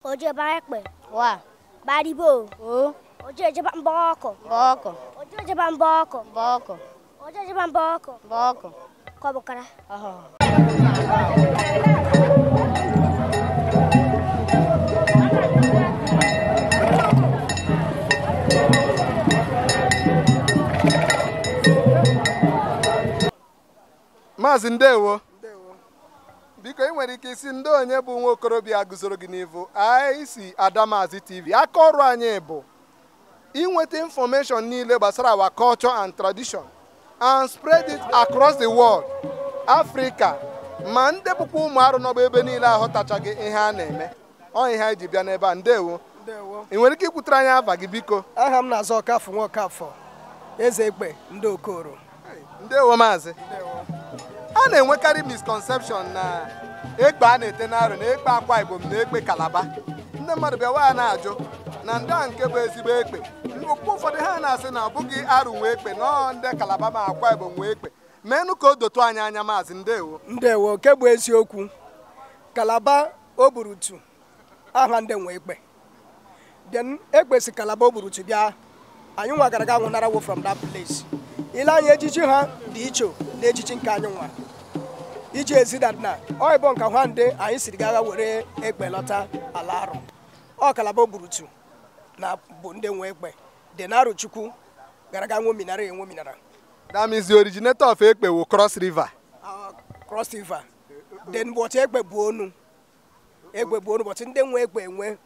Oje baekpe. Wa. Baribo. O. Oje jeba mboko. Boko. Oje jeba mboko. Boko. Oje jeba mboko. Boko. Kobukara. Aha. maazị ndewo biko ị nwere ike isi ndị onye bụ nwa okorobịa guzoro gị n'ivu anyị si adamazi tv aka ọrụ anyị bụ inweta information niile gbasara our culture and tradition and spread it across the world africa ma ndị bụkwa ụmụ arụ n'ọgba ebe niile aghọtachaghị ihe a na-eme ọ ihe anyị ji bịa n'ebe a ndewo Ndewo. ị nwere ike ikwutere anyị afa gị biko aha m na-azọ ọkafọ nwa ọkafọ eze ekpe ndị okoro ndewo maazị a na-enwekarị misconception na ekpe a na-ete n'arụ na ekpe akwa ibom na ekpe kalaba ndị mmadụ bịawa ya na-ajụ na ndị a nke bụ ezigbo ekpe okpukpe ụfọdụ ha na-asị na ọ bụghị arụ nwe ekpe nọọ ndị kalaba ma akwa ibom nwe ekpe meenụ ka o dotu anyị anya maazị ndewo ndewo nke bụ eziokwu kalaba oburutu aha ndị nwe ekpe then ekpe si kalaba oburutu bịa anyị nwa gara ga nwụnarawo from that place ile anya ejiji ha dị iche na ejiji nke anyị nwa iji ezi that na ọ ịbụ nka nwa ndị anyị siri ga agha were ekpe lọta ala arụ ọ kalaba oburutu na bụ ndị nwe ekpe dị na chukwu gara ga nwominara enwominara that means the originator of ekpe wụ cross river cross river then bọchị ekpe bụ onu ekpe bụ onu bọchị ndị nwe ekpe enwe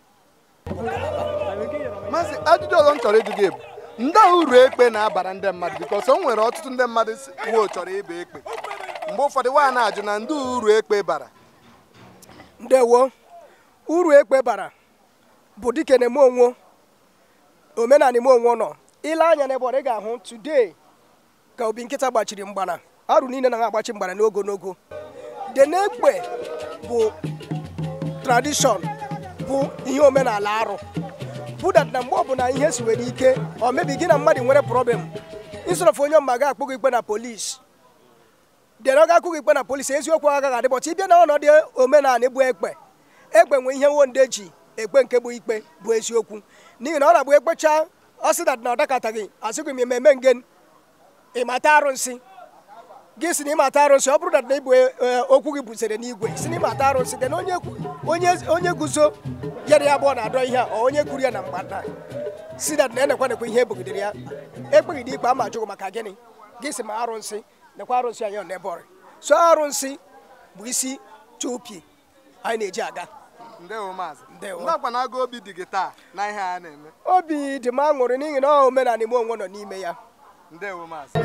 maazị ajụjụ ọzọ m chọrọ ịjụ gị bụ ndị a uru ekpe na-abara ndị mmadụ bikos o nwere ọtụtụ ndị mmadụ si- wo chọrọ ịba ekpe mgbe ụfọdụ nwa na-ajụ na ndị uru ekpe bara ndewo uru ekpe bara bụ dike na eme onwo omenala ime onwo nọ ile anya n'ebe ọ ị ga-ahụ today ka obi nkịta gbachiri mgbana arụ niile na ha agbachi mgbana n'ogo n'ogo de na-ekpe bụ tradishọn bụ ihe omenala arụ bụ dat na mgbe ọbụla ihe si nwere ike ọ mebi gị na mmadụ nwere problem isorofu onye mma ga-akpụ gị ikpe na polis dere ọ ga-akụ gị ikpe na polisi eziokwu agaghị adị bọtụ ịbịa na ọnọdụ omenala bụ ekpe ekpe nwe ihe nwo ji ekpe nke bụ ikpe bụ eziokwu n'ihi na ọ na-abụ ekpecha ọ sị dat na ọ dakataghị asịghị m ememe ngen ịmata arụnsị gị si na ịmata arụnsị ọ bụrụ dat na ịbụ eh, okwu gị buzere n'igwe si na ịmata arụnsị dị na onye onye onye guzo yere ya abụọ na-adọ ihe a ọ onye kwuru ya na mgbada si dat na enekwa nekwa ihe ebugidere ya ekpeghị ikpe ama ajụghị maka gịnị gị si ma arụnsị nekwa arụnsị anyị n'ebe ọrị so arụnsị bụ isi chupi anyị na-eji aga ndewo maazị Ndewo. ndakwa na agụ obi dị gị taa na ihe a na-eme obi dị m aṅụrị n'ihi na ọ omenala ime onwe nọ n'ime ya ndewo maazị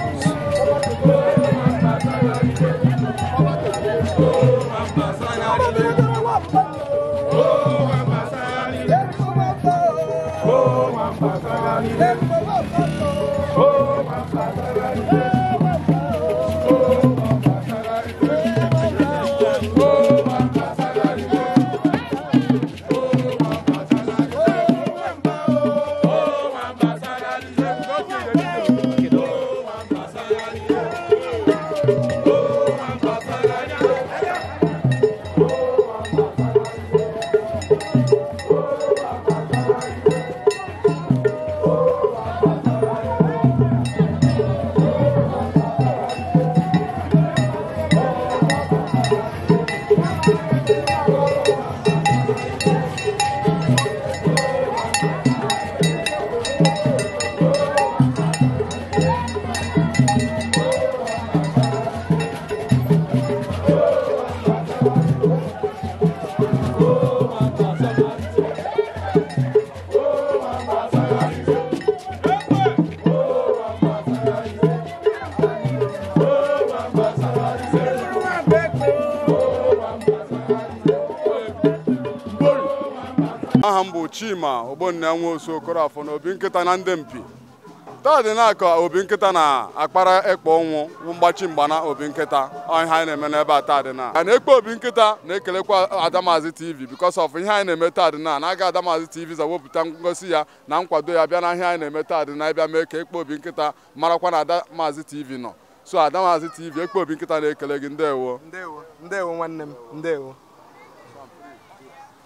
aha m bụ chima ogbonna nwe osu okorafọ na obi nkịta na ndị mpi taa dị na ka obi nkịta na-akpara ekpe ọnwụ bụ mgbachi mgbana obi nkịta ọ ihe anyị na-eme n'ebe a taa dị na na ekpe obi nkịta na-ekelekwa adamazi tv because of ihe anyị na-eme taa dị na na-aga adamazi tv zawepụta ngosi ya na nkwado ya bịa na ihe anyị na-eme taa dị na ịbịa mee ka ekpe obi nkịta marakwa na adamazi tv nọ so adamazi tv ekpe obi nkịta na-ekele gị ndewo ndewo ndewo nwanne m ndewo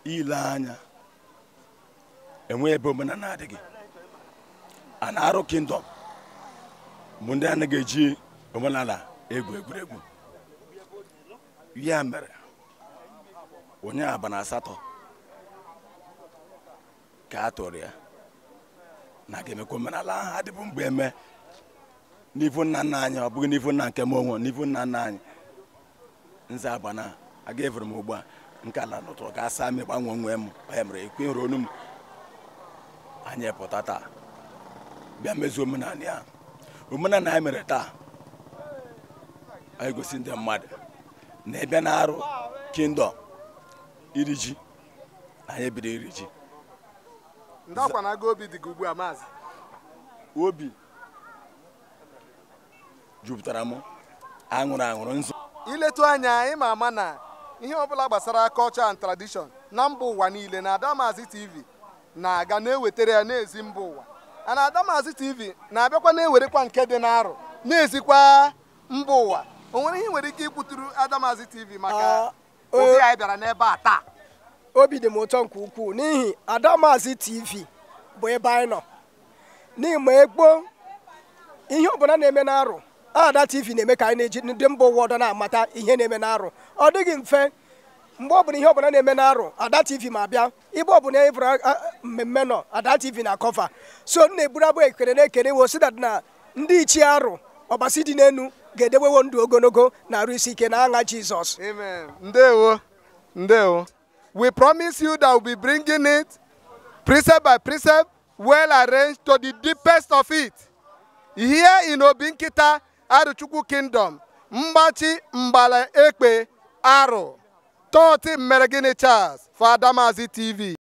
ile anya enwe ebe omenala adịghị a na-arụ kingdom bụ ndị anaghị eji omenala egwu egwuregwu ya mere onye aba na asatọ ka a tụrụ ya na ga-emekwa omenala ahụ adịbụ mgbe eme n'ivu nna nna anyị ọ bụghị n'ivu nna nke m onwe n'ivu nna nna anyị nze abana aga evere m ugbu a nke ala nụtụrụ ka asa m gbanwe nwe m ya mere ekwe nrụ onu m anyị pụta taa bịa mezuo omenala ya omenala anyị mere taa anyị gosi ndị mmadụ na ebe na-arụ kingdom iri ji anyị ebido iri ji ndị akwa na-aga obi dị gị ugbu a maazị obi jupụtara m aṅụrụ aṅụrụ nzu iletu anya anyị ma ama na ihe ọbụla gbasara culture and tradition na mba ụwa niile na Adamazi TV na-aga na-ewetara ya n'ezi mba ụwa a na Adamazi TV na-abịakwa na-ewerekwa nke dị n'arụ na-ezikwa mba ụwa o nwere ihe nwere ike ikwuturu Adamazi TV maka Ah, obi eh. anyị bịara n'ebe a taa obi dị m ụtọ nke ukwuu n'ihi adamazi tv bụ ebe anyị nọ n'ihi ma ekpo ihe ọbụla na-eme n'arụ ada tv na-eme ka anyị na-eji ndị mba ụwa ọdọ na-amata ihe na-eme n'arụ ọ dịghị mfe mgbe ọbụla ihe ọbụla na-eme n'arụ ada tv ma bịa ibe ọbụla eburu mmemme nọ ada tv na kọfa so m na-eburu abụ ekele na-ekele wo si na ndị ichie arụ ọbasi dị n'enu ga-edewewo ndụ ogologo na arụ isi ike na aṅa jizọs Amen. Ndewo. Ndewo. We promise you that we'll be bringing it precept by precept, well arranged to the deepest of it. Here in Obinkita, Aruchukwu Kingdom, Mbachi Mbala Ekpe Aro, 30 Meregini Charles for Adamazi TV.